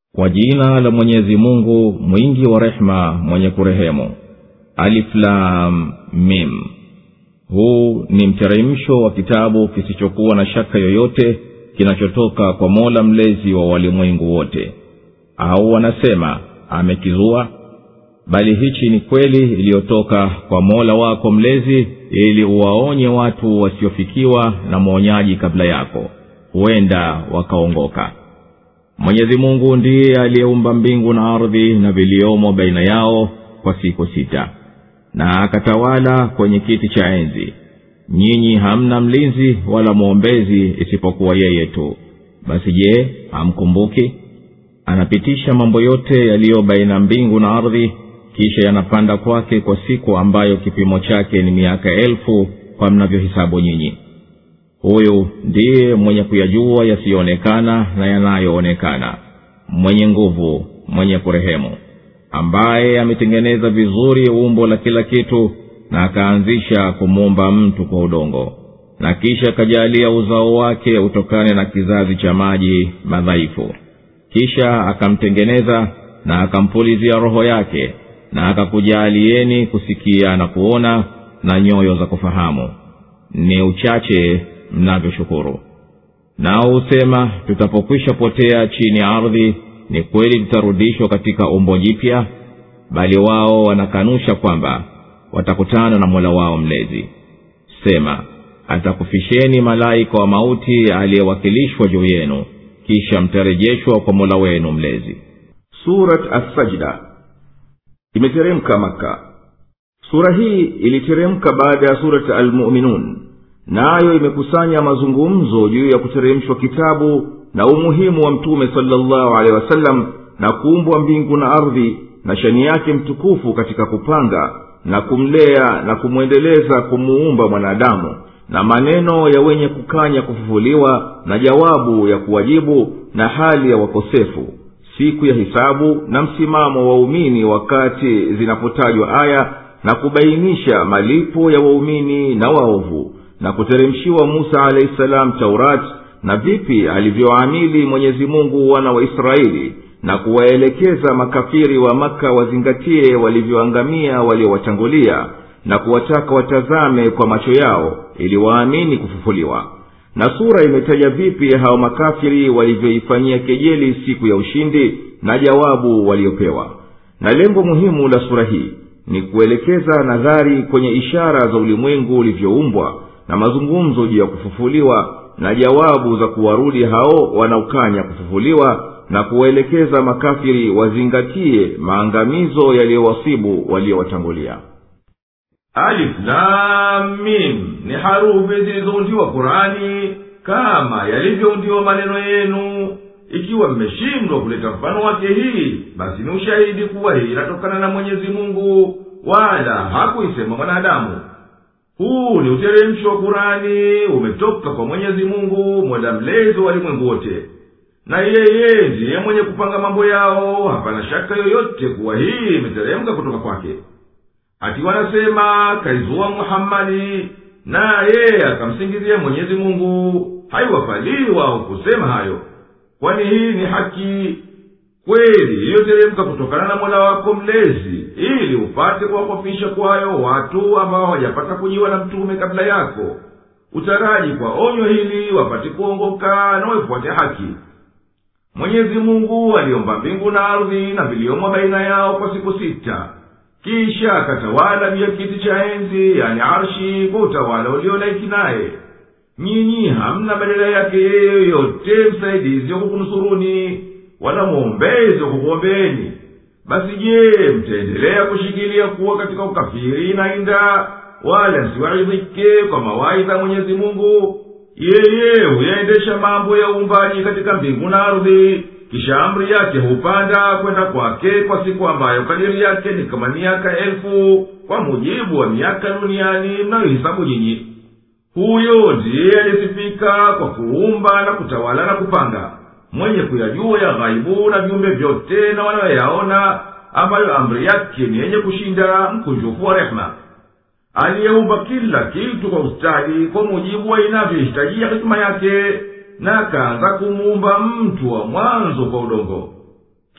kwa jina la mwenyezi mungu mwingi wa rehema mwenye kurehemu aliflam mim huu ni mteremsho wa kitabu kisichokuwa na shaka yoyote kinachotoka kwa mola mlezi wa walimwengu wote au wanasema amekizua bali hichi ni kweli iliyotoka kwa mola wako mlezi ili uwaonye watu wasiofikiwa na mwonyaji kabla yako huenda wakaongoka mwenyezi mungu ndiye aliyeumba mbingu na ardhi na viliomo baina yao kwa siku sita na akatawala kwenye kiti cha enzi nyinyi hamna mlinzi wala mwombezi isipokuwa yeye tu basi je hamkumbuki anapitisha mambo yote yaliyo baina mbingu na ardhi kisha yanapanda kwake kwa siku ambayo kipimo chake ni miaka elfu kwa mnavyohisabu nyinyi huyu ndiye mwenye kuyajua yasiyoonekana na yanayoonekana mwenye nguvu mwenye kurehemu ambaye ametengeneza vizuri umbo la kila kitu na akaanzisha kumuumba mtu kwa udongo na kisha akajaalia uzao wake utokane na kizazi cha maji madhaifu kisha akamtengeneza na akampulizia roho yake na akakujaalieni kusikia na kuona na nyoyo za kufahamu ni uchache mnavyoshukuru nao husema tutapokwisha potea chini ya ardhi ni kweli tutarudishwa katika umbo jipya bali wao wanakanusha kwamba watakutana na mola wao mlezi sema atakufisheni malaika wa mauti aliyewakilishwa juu yenu kisha mtarejeshwa kwa mola wenu mlezi surat assajda imeteremka maka sura hii iliteremka baada ya surat almuminun nayo imekusanya mazungumzo juu ya kuteremshwa kitabu na umuhimu wa mtume salllahu alehi wasallam na kuumbwa mbingu na ardhi na shani yake mtukufu katika kupanga na kumlea na kumwendeleza kumuumba mwanadamu na maneno ya wenye kukanya kufufuliwa na jawabu ya kuwajibu na hali ya wakosefu siku ya hisabu na msimamo wa waumini wakati zinapotajwa aya na kubainisha malipo ya waumini na waovu na kuteremshiwa musa alahi salam taurati na vipi alivyoamili mwenyezi mungu wana wa israeli na kuwaelekeza makafiri wa maka wazingatie walivyoangamia waliowatangulia na kuwataka watazame kwa macho yao ili waamini kufufuliwa na sura imetaja vipi hao makafiri walivyoifanyia kejeli siku ya ushindi na jawabu waliopewa na lengo muhimu la sura hii ni kuelekeza nadhari kwenye ishara za ulimwengu ulivyoumbwa na mazungumzo juu ya kufufuliwa na jawabu za kuwarudi hao wanaokanya kufufuliwa na kuwaelekeza makafiri wazingatie maangamizo yaliyowasibu waliowatangulia aliflamim ni harufi zilizoundiwa qurani kama yalivyoundiwa maneno yenu ikiwa mmeshindwa kuleta mfano wake hii basi ni ushahidi kuwa hii inatokana na mwenyezi mungu wala hakuisema mwanadamu huu ni uteremsho wa kurani umetoka kwa mwenyezi mungu mola mlezi wa walimwengu wote na yeye ndiye mwenye kupanga mambo yao hapana shaka yoyote kuwa hii imeteremka kutoka kwake ati wanasema kaizua muhammadi naye akamsingizia mwenyezi mungu haiwafalii wao kusema hayo kwani hii ni haki kweli iliyoteremka kutokana na mola wako mlezi ili upate kuwakofisha kwayo watu ambao hawajapata kujiwa na mtume kabla yako utaraji kwa onyo hili wapate kuongoka na waifuate haki mwenyezi mungu aliomba mbingu na ardhi na viliomo baina yao kwa siku sita kisha akatawala juu ya kiti cha enzi yani arshi kwa utawala uliolaiki naye nyinyi hamna badala yake yeye yoyote msaidizi wa kukunusuruni wala mwombezi wa kukuombeeni basi je mtaendelea kushikilia kuwa katika ukafiri na inda wala msiwaidhike kwa mawaidha mwenyezi mungu yeye huyaendesha mambo ya uumbaji katika mbingu na ardhi kisha amri yake hupanda kwenda kwake kwa siku ambayo kadiri yake ni kama miaka elfu kwa mujibu wa miaka duniani mnayohisabu nyinyi huyo ndiye alisifika kwa kuumba na kutawala na kupanga mwenye kuyajua ya ghaibu na viumbe vyote na wanayoyaona ambayo amri yake ni yenye kushinda mkunjufu wa rehema aliyeumba kila kitu kwa ustadi kwa mujibu wa inavyohitajia hikima yake na akaanza kumuumba mtu wa mwanzo kwa udongo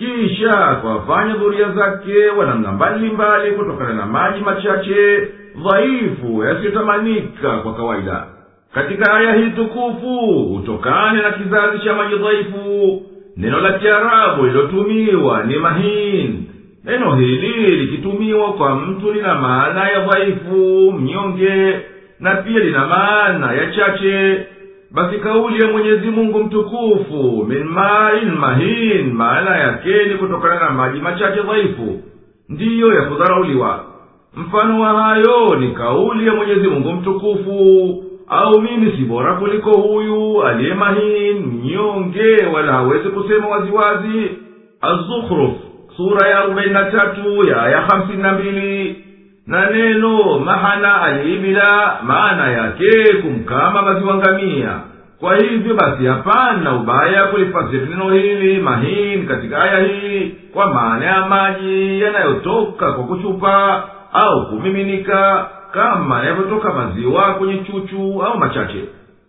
kisha akawafanya dhuria zake wa namna mbalimbali kutokana na maji machache dhaifu yasiyotamanika kwa kawaida katika aya hii tukufu hutokane na kizazi cha maji dhaifu neno la kiarabu lilotumiwa ni mahin neno hili likitumiwa kwa mtu lina maana ya dhaifu mnyonge na pia lina maana ya chache basi kauli ya mwenyezi mungu mtukufu min main mahin maana yake ni kutokana na maji machache dhaifu ndiyo ya kudharauliwa mfano wa hayo ni kauli ya mwenyezi mungu mtukufu au mimi si bora kuliko huyu aliye mahin mnyonge wala hawezi kusema waziwazi azukhruf sura ya arobaini na tatu ya aya hamsini na mbili na neno mahana aliibila maana yake kumkama maziwa ngamia kwa hivyo basi hapana ubaya kulifasiri neno hili mahin katika aya hii kwa maana ya maji yanayotoka kwa kuchupa au kumiminika kama yanavyotoka maziwa kwenye chuchu au machache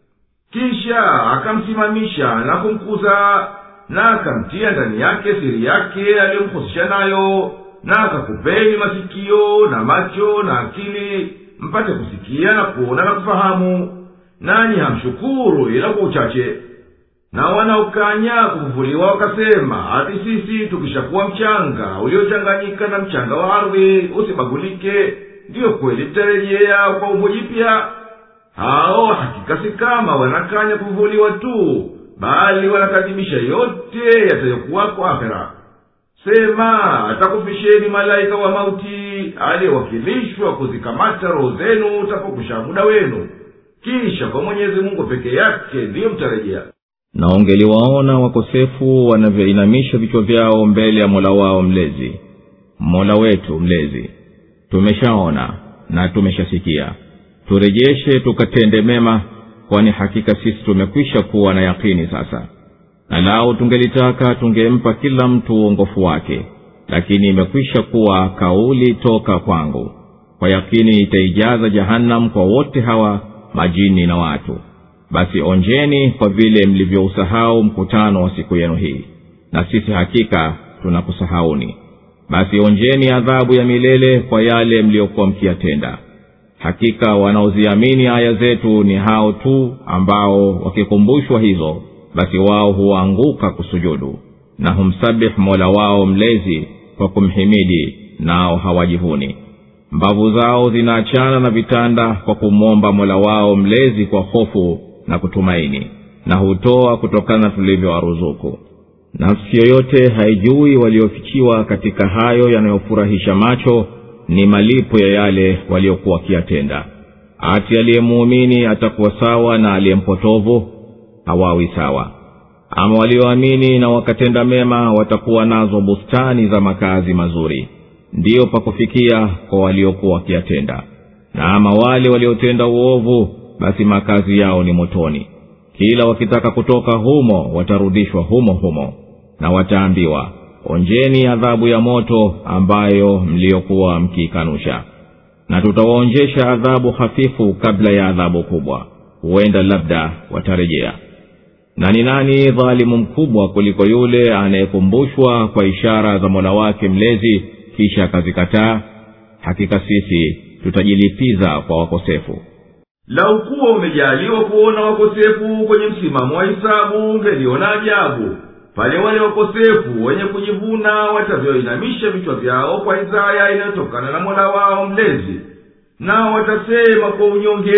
kisha akamsimamisha na kumkuza na akamtia ndani yake siri yake aliyomhusisha nayo na akakupeni masikio na macho na akili mpate kusikia na kuona na kufahamu nanyi hamshukuru ila kwa uchache na wanaokanya kufufuliwa wakasema ati sisi tukishakuwa mchanga uliochanganyika na mchanga wa ardhi usibagulike ndiyo kweli tutarejea kwa umbo jipya hao hakika si kama wanakanya kufufuliwa tu bali wanakadhibisha yote yatayokuwako akhera sema atakufisheni malaika wa mauti aliyewakilishwa kuzikamata roho zenu utapokusha muda wenu kisha kwa mwenyezi mungu peke yake ndiyo mtarejea na ungeliwaona wakosefu wanavyoinamisha vichwa vyao mbele ya mola wao mlezi mola wetu mlezi tumeshaona na tumeshasikia turejeshe tukatende mema kwani hakika sisi tumekwisha kuwa na yakini sasa na lau tungelitaka tungempa kila mtu uongofu wake lakini imekwisha kuwa kauli toka kwangu kwa yakini itaijaza jahannam kwa wote hawa majini na watu basi onjeni kwa vile mlivyousahau mkutano wa siku yenu hii na sisi hakika tunakusahauni basi onjeni adhabu ya milele kwa yale mliyokuwa mkiyatenda hakika wanaoziamini aya zetu ni hao tu ambao wakikumbushwa hizo basi wao huwaanguka kusujudu na humsabih mola wao mlezi kwa kumhimidi nao hawajivuni mbavu zao zinaachana na vitanda kwa kumwomba mola wao mlezi kwa hofu na kutumaini na hutoa kutokana na tulivyowaruzuku nafsi yoyote haijui waliofichiwa katika hayo yanayofurahisha macho ni malipo ya yale waliokuwa wakiyatenda ati aliyemuumini atakuwa sawa na aliyempotovu hawawi sawa ama walioamini na wakatenda mema watakuwa nazo bustani za makazi mazuri ndiyo pakufikia kwa waliokuwa wakiyatenda na ama wale waliotenda uovu basi makazi yao ni motoni kila wakitaka kutoka humo watarudishwa humo humo na wataambiwa onjeni adhabu ya moto ambayo mliyokuwa mkiikanusha na tutawaonjesha adhabu hafifu kabla ya adhabu kubwa huenda labda watarejea na ni nani dhalimu mkubwa kuliko yule anayekumbushwa kwa ishara za mola wake mlezi kisha akazikataa hakika sisi tutajilipiza kwa wakosefu lau kuwa umejaliwa kuona wakosefu kwenye msimamo wa hisabu ungeliona ajabu pale wale wakosefu wenye kujivuna watavyoinamisha vichwa vyao kwa hizaya inayotokana na mola wao mlezi nao watasema kwa unyonge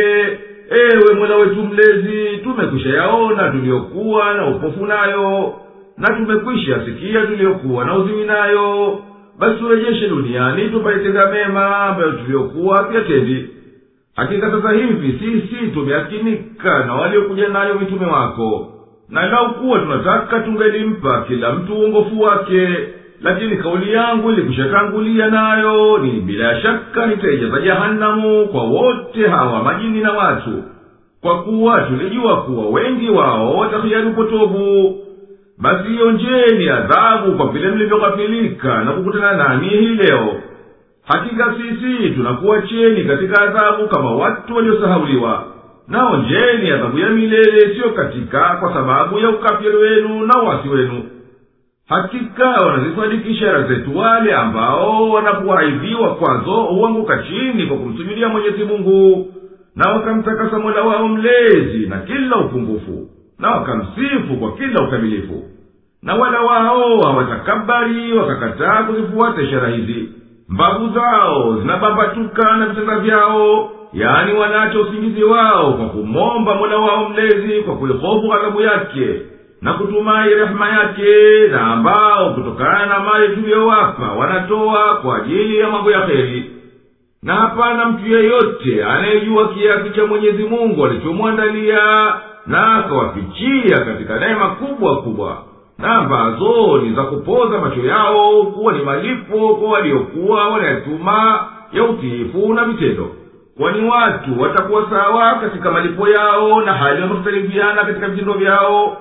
ewe mola wetu mlezi tumekwisha yaona tuliyokuwa na upofu nayo na tumekwisha sikia tuliyokuwa na uziwi nayo basi turejeshe duniani tupaitenda mema ambayo tuliyokuwa hatuyatendi hakika sasa hivi sisi tumeakinika na waliokuja nayo mitume wako na lau kuwa tunataka tungelimpa kila mtu uongofu wake lakini kauli yangu ilikushatangulia nayo ni bila ya shaka nitaijaza jahanamu kwa wote hawa majini na watu kwa kuwa tulijua kuwa wengi wao watahiari upotovu basi ionjeni adhabu kwa vile mlivyoghafilika na kukutana nami hii leo hakika sisi tunakuwacheni katika adhabu kama watu waliosahauliwa naonjeni adhabu ya milele siyo katika kwa sababu ya ukafiri wenu na uwasi wenu hakika wanazisadiki ishara zetu wale ambao wanapoaidhiwa kwazo huanguka chini kwa kumsujudia mwenyezi mungu na wakamtakasa mola wao mlezi na kila upungufu na wakamsifu kwa kila ukamilifu na wala wao hawatakabari wakakataa kuzifuata ishara hizi mbavu zao zinabambatuka na vitanda vyao yaani wanaacha usingizi wao kwa kumwomba mola wao mlezi kwa kuihofu ghadhabu yake na kutumai rehema yake na ambao kutokana na mali tuliyowapa wanatoa kwa ajili ya mambo ya heri na hapana mtu yeyote anayejua kiasi cha mwenyezi mungu alichomwandalia na akawafichia katika neema kubwa kubwa na ambazo ni za kupoza macho yao kuwa ni malipo kwa waliokuwa wanayatuma ya utiifu na vitendo kwani watu watakuwa sawa katika malipo yao na hali wamekhtalifiana katika vitendo vyao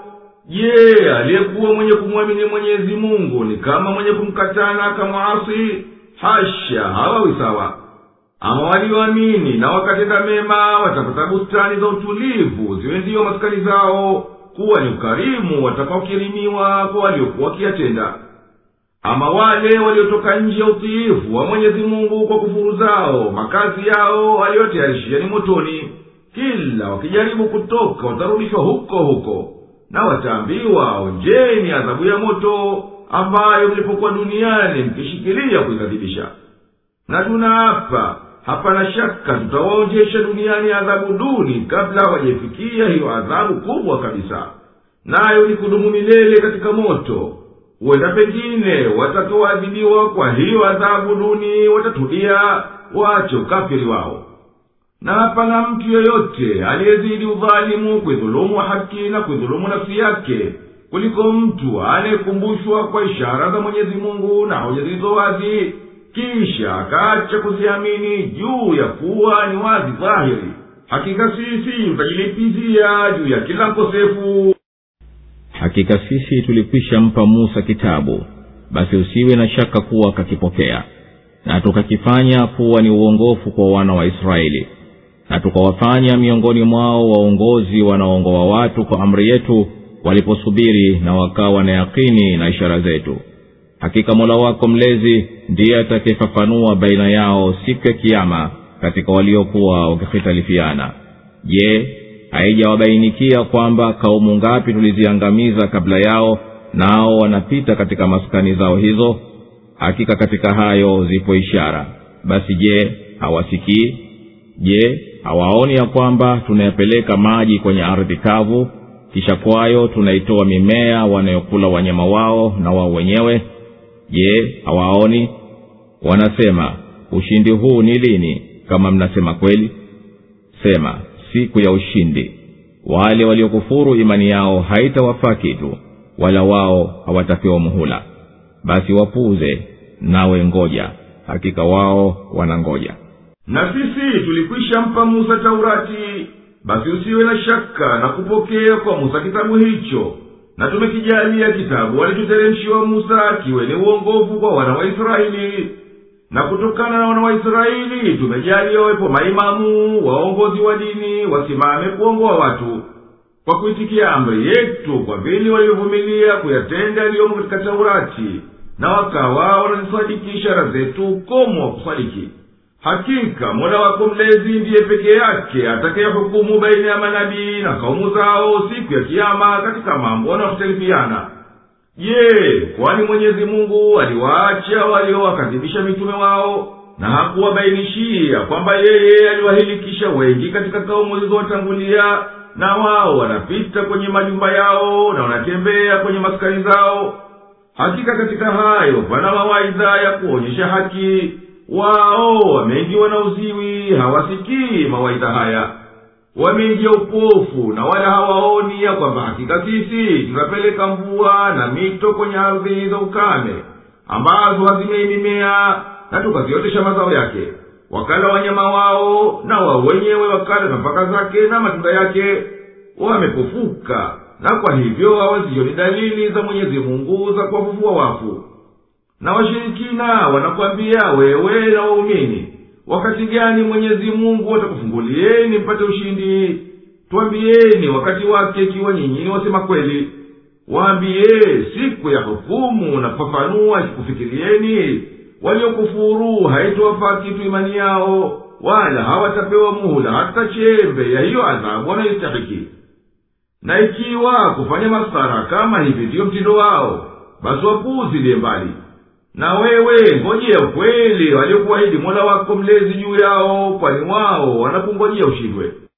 je aliyekuwa mwenye kumwamini mwenyezi mungu ni kama mwenye kumkatana akamwasi hasha hawawi sawa ama walioamini na wakatenda mema watapata bustani za utulivu ziwe ndiyo maskani zao kuwa ni ukarimu watakaokirimiwa kwa waliokuwa wakiyatenda ama wale waliotoka nje ya utiifu wa mwenyezi mungu kwa kufuru zao makazi yao waliyotayarishia ni motoni kila wakijaribu kutoka watarudishwa huko huko na wataambiwa onjeni adhabu ya moto ambayo mlipokuwa duniani mkishikilia kuikadhibisha na tunaapa hapana shaka tutawaonjesha duniani adhabu duni kabla hawajaifikia hiyo adhabu kubwa kabisa nayo ni kudumu milele katika moto huenda pengine watakaoadhibiwa kwa hiyo adhabu duni watatulia waache ukafiri wao na hapana mtu yeyote aliyezidi udhalimu kuidhulumu haki na kuidhulumu nafsi yake kuliko mtu anayekumbushwa kwa ishara za mwenyezi mungu na hoja zilizo wazi kisha akaacha kuziamini juu ya kuwa ni wazi dhahiri hakika sisi tutajilipizia juu ya kila mkosefu hakika sisi tulikwisha mpa musa kitabu basi usiwe na shaka kuwa kakipokea na tukakifanya kuwa ni uongofu kwa wana wa israeli na tukawafanya miongoni mwao waongozi wanaoongoa watu kwa amri yetu waliposubiri na wakawa na yakini na ishara zetu hakika mola wako mlezi ndiye atakayefafanua baina yao siku ya kiama katika waliokuwa wakihitalifiana je haijawabainikia kwamba kaumu ngapi tuliziangamiza kabla yao nao wanapita katika maskani zao hizo hakika katika hayo zipo ishara basi je hawasikii je hawaoni ya kwamba tunayapeleka maji kwenye ardhi kavu kisha kwayo tunaitoa mimea wanayokula wanyama wao na wao wenyewe je hawaoni wanasema ushindi huu ni lini kama mnasema kweli sema siku ya ushindi wale waliokufuru imani yao haitawafaa kitu wala wao hawatapewa muhula basi wapuuze nawe ngoja hakika wao wanangoja na sisi tulikwisha mpa musa taurati basi usiwe na shaka na kupokea kwa musa kitabu hicho na tumekijalia kitabu walichoteremshiwa musa kiwe ni uongofu kwa wana wa israeli na kutokana na wana wa israeli tumejalia wawepo maimamu waongozi wa dini wasimame kuongoa watu kwa kuitikia amri yetu kwa vile walivyovumilia kuyatenda yaliyomo katika taurati na wakawa wanazisadiki ishara zetu ukomo wa kusadiki hakika mola wako mlezi ndiye peke yake atakayehukumu baina ya manabii na kaumu zao siku ya kiama katika mambo wanayohtalifiana je kwani mwenyezi mungu aliwaacha waliowakadhibisha mitume wao na hakuwabainishia kwamba yeye aliwahilikisha wengi katika kaumu zilizowatangulia na wao wanapita kwenye majumba yao na wanatembea kwenye maskani zao hakika katika hayo pana mawaidha ya kuonyesha haki wao wameingiwa na uziwi hawasikii mawaidha haya wameingia upofu na wala hawaoni ya kwamba hakika sisi tunapeleka mvua na mito kwenye ardhi za ukame ambazo hazimei mimea na tukaziotesha mazao yake wakala wanyama wao na wao wenyewe wakala nafaka zake na matunda yake wamepofuka na kwa hivyo hawazioni dalili za mwenyezi mungu za kuwafufua wafu na washirikina wanakwambia wewe na waumini wakati gani mwenyezi mungu atakufungulieni mpate ushindi twambieni wakati wake ikiwa nyinyi ni wasema kweli waambiye siku ya hukumu na kufafanua ikikufikirieni waliokufuru haitowafaa kitu imani yao wala hawatapewa muhula hata chembe ya hiyo adhabu wanayoistahiki na ikiwa kufanya masara kama hivi ndiyo mtindo wao basi wapuuzilie mbali na wewe ngojea ukweli waliokuahidi mola wako mlezi juu yao kwani wao wanakungojea ushindwe